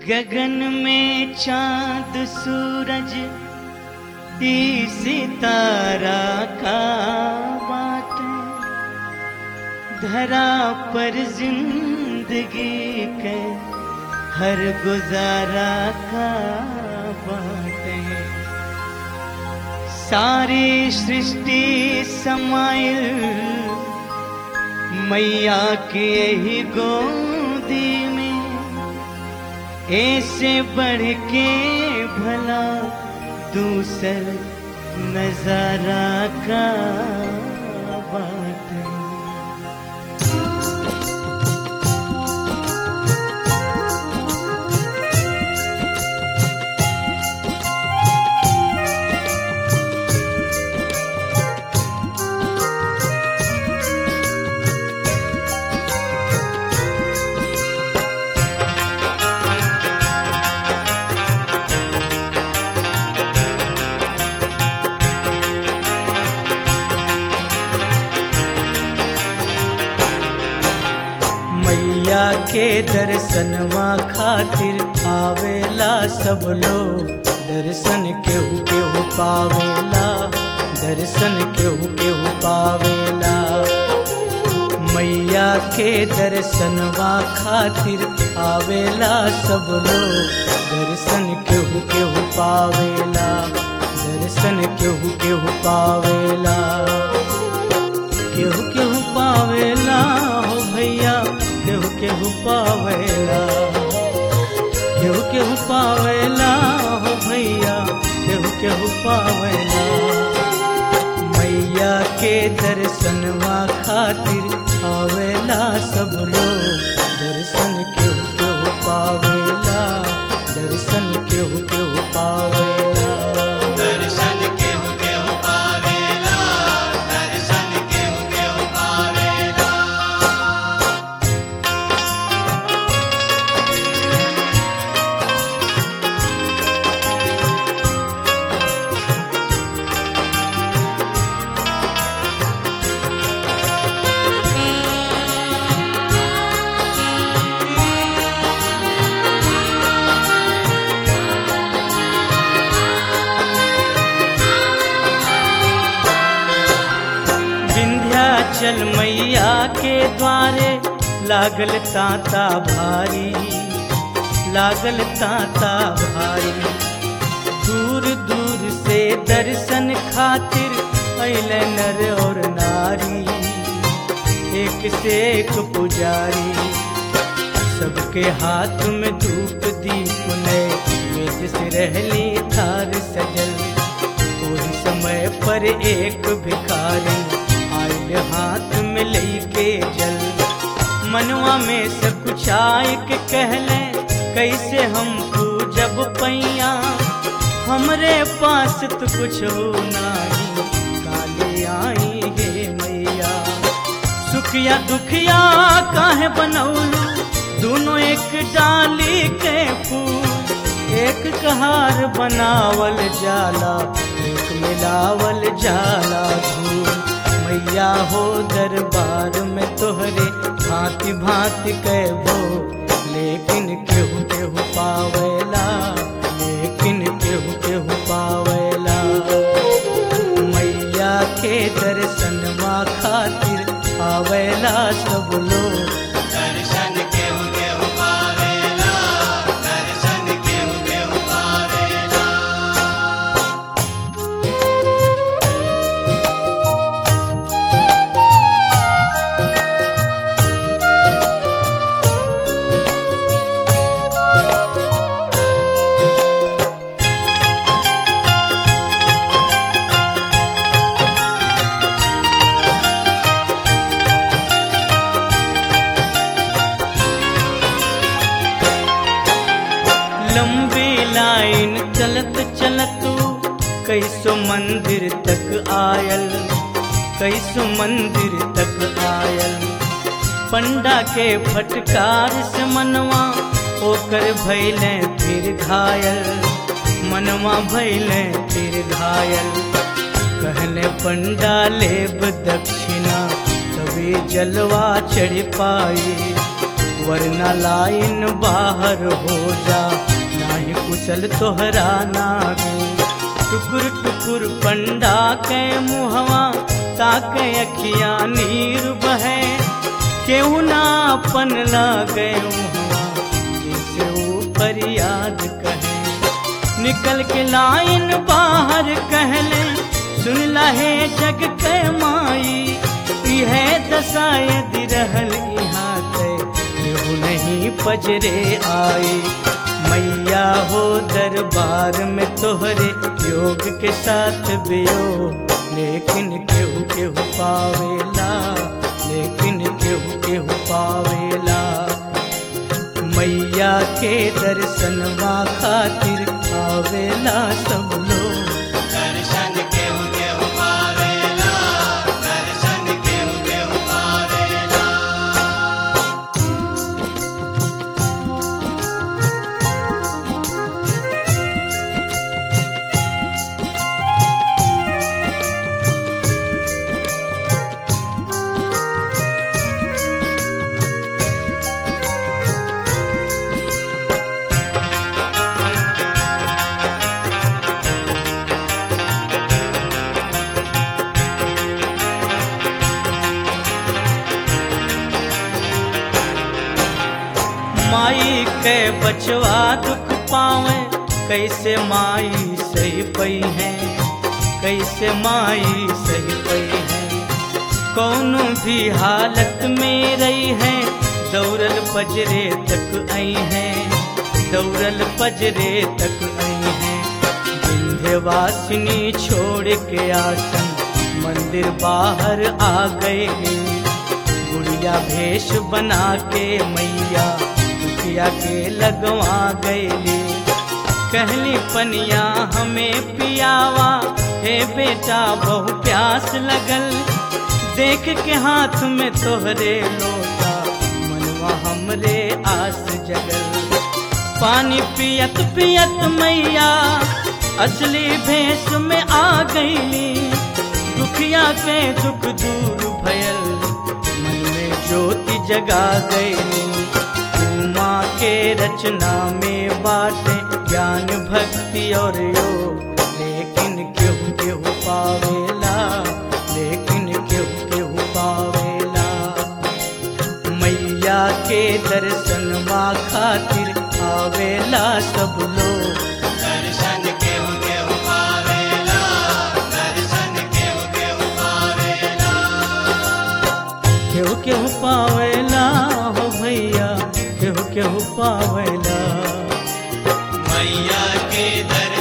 गगन में चांद सूरज ई सितारा का बाटे धरा पर जिंदगी के हर गुजारा का बाटे सारी सृष्टि समाइल मैया की यही गोदी में ऐसे बढ़ के भला दूसर नजारा का बात है मैया के दर्शनवा खातिर आवेला सब लोग दर्शन केहू केहू पावेला दर्शन केहू केहू पावेला मैया के दर्शनवा खातिर आवेला सब लोग दर्शन केहू केहू पावेला दर्शन केहू केहू पावेला केहू केहू पावेला हो भैया केहू केहू पावेला केहू केहू पावेला हो भैया केहू केहू पावेला मैया के दर्शनवा खातिर आवेला सब लोग दर्शन केहू केहू पावेला दर्शन केहू केहू पावेला दर्शन केहू केहू पावेला दर्शन केहू केहू पावेला विंध्याचल मैया के द्वारे लागल ताता भारी लागल ताता भारी दूर दूर से दर्शन खातिर अल नर और नारी एक से एक पुजारी सबके हाथ में धूप दीप नए मेज से रहली थार सजल वही समय पर एक भिखारी आयल हाथ में लेके जल मनवा में से कुछ आय के कहले कैसे हम पूजब पैया हमरे पास तो कुछ हो नाही काले आई हे मैया सुखिया दुखिया काहे बनौलू दोनों एक डाली के फूल एक कहार बनावल जाला एक मिलावल जाला धूल मैया हो दरबार में तोहरे भांति भांति कहबो लेकिन केहू केहू पावेला लेकिन केहू केहू पावेला मैया के दर्शनवा खातिर आवेला सब लोग दर्शन केहू केहू पावेला दर्शन केहू केहू पावेला लंबी लाइन चलत चलत कैसो मंदिर तक आयल कैसो मंदिर तक आयल पंडा के फटकार से मनवा ओकर भैले फिर घायल मनवा भैले फिर घायल कहले पंडा लेब दक्षिणा तभी जलवा चढ़ पाई वरना लाइन बाहर हो जा नाही कुशल तोहरा नागे टुकुर टुकुर पंडा के मुहवा ताके अखिया नीर बहे केहू ना अपन लागे मुहवा जिसे ऊपर याद कहे निकल के लाइन बाहर कहले सुन लहे जग के माई इहे दशा यदि रहल यहाँ ते केहू नहीं पजरे आई मैया हो दरबार में तोहरे योग के साथ बियो लेकिन केहू केहू पावेला लेकिन केहू केहू पावेला मैया के दर्शनवा खातिर आवेला सब लोग दर्शन केहू केहू पावेला दर्शन केहू केहू पावेला माई के बचवा दुख पावे कैसे माई सही पई है कैसे माई सही पई है कौनो भी हालत में रही है दौड़ल पजरे तक आई है दौड़ल पजरे तक आई है विंध्यवासिनी छोड़ के आसन मंदिर बाहर आ गए गुड़िया भेष बना के मैया दुखिया के लगवा गईली कहली पनिया हमें पियावा हे बेटा बहु प्यास लगल देख के हाथ में तोहरे लोटा मनवा हमरे आस जगल पानी पियत पियत मैया असली भेष में आ गईली दुखिया के दुख दूर भयल मन में ज्योति जगा गईली उमा के रचना में बाटे ज्ञान भक्ति और योग लेकिन केहू केहू पावेला लेकिन केहू केहू पावेला मैया के दर्शनवा खातिर आवेला सब लोग दर्शन केहू केहू पावेला दर्शन केहू केहू पावेला केहू केहू पावेला हो भैया केहू केहू पावेला मैया के दर्शन